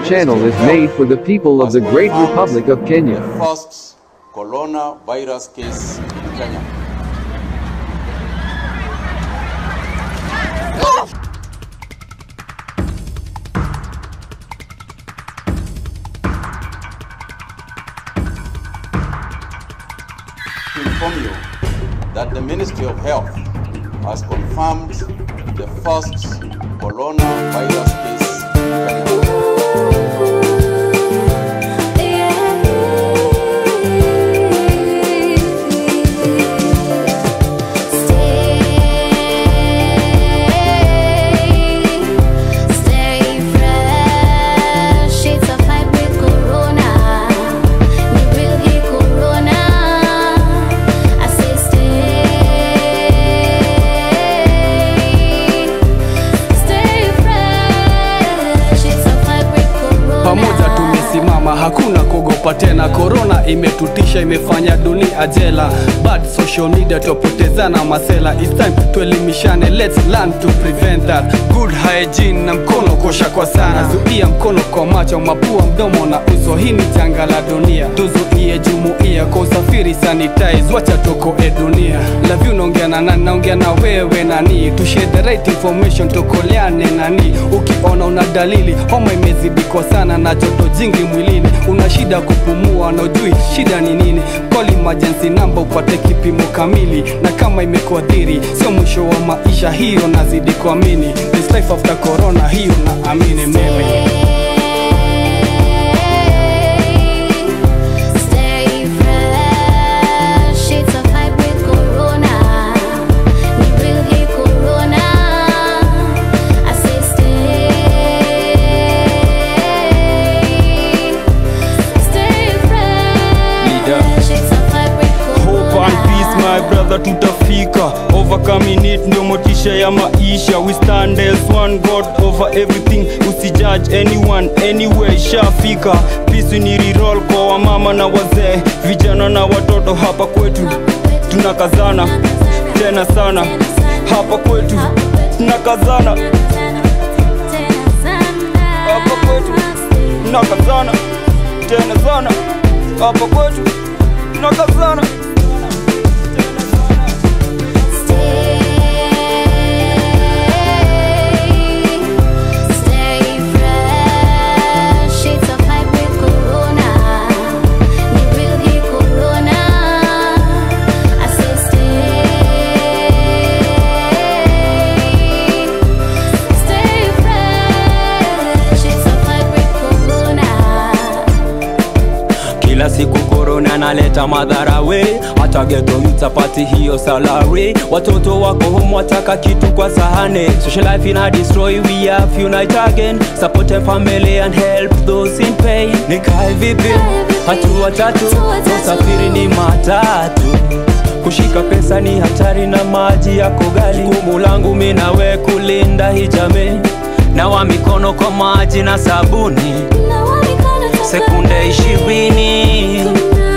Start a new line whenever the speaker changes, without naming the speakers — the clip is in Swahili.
channel is made for the people of the great Republic of Kenya.
First coronavirus case in Kenya. To inform you that the Ministry of Health has confirmed the first coronavirus case in Kenya.
pamoja tumesimama, hakuna kuogopa tena. Korona imetutisha, imefanya dunia jela. Bad social media twapotezana masela. It's time tuelimishane, let's learn to prevent that. Good hygiene na mkono kosha kwa sana, zuia mkono kwa macho, mapua, mdomo na uso. Hii ni janga la dunia, tuzuie jumuia kwa usafiri, sanitize, wacha tukoe dunia. Love you naongea na nani? Naongea na wewe nani? To share the right information, tukoleane nani? Ukiona una dalili homa imezidi kwa sana na joto jingi mwilini, una shida kupumua na ujui shida ni nini, call emergency number upate kipimo kamili, na kama imekuadhiri sio mwisho wa maisha, hiyo nazidi kuamini. This life after corona, hiyo naamini mimi.
Stay fresh, it's a fight with corona. Ni real hii corona. I say stay, stay fresh, it's a fight with
Hope and peace my
corona.
brother tutafika overcoming it ndio motisha ya maisha we stand as one god over everything usijudge anyone anywhere ishafika peace ni reroll kwa wamama na wazee vijana na watoto hapa kwetu tunakazana tena sana hapa kwetu tunakazana hapa kwetu tunakazana tena sana hapa kwetu tunakazana
Stay fresh, it's a fight with corona. Ni real hii corona. I say stay, stay fresh, it's a fight with corona.
kila siku korona naleta madhara we hata geto utapati hiyo salary watoto wako home wataka kitu kwa sahane social life ina destroy we have unite again support a family and help those in pain nikae vipi hatua tatu usafiri ni matatu kushika pesa ni hatari na maji yako gali jukumu langu mi nawe kulinda hii jamii nawa mikono kwa maji na sabuni
Nawa mikono tafadhali.
sekunde ishirini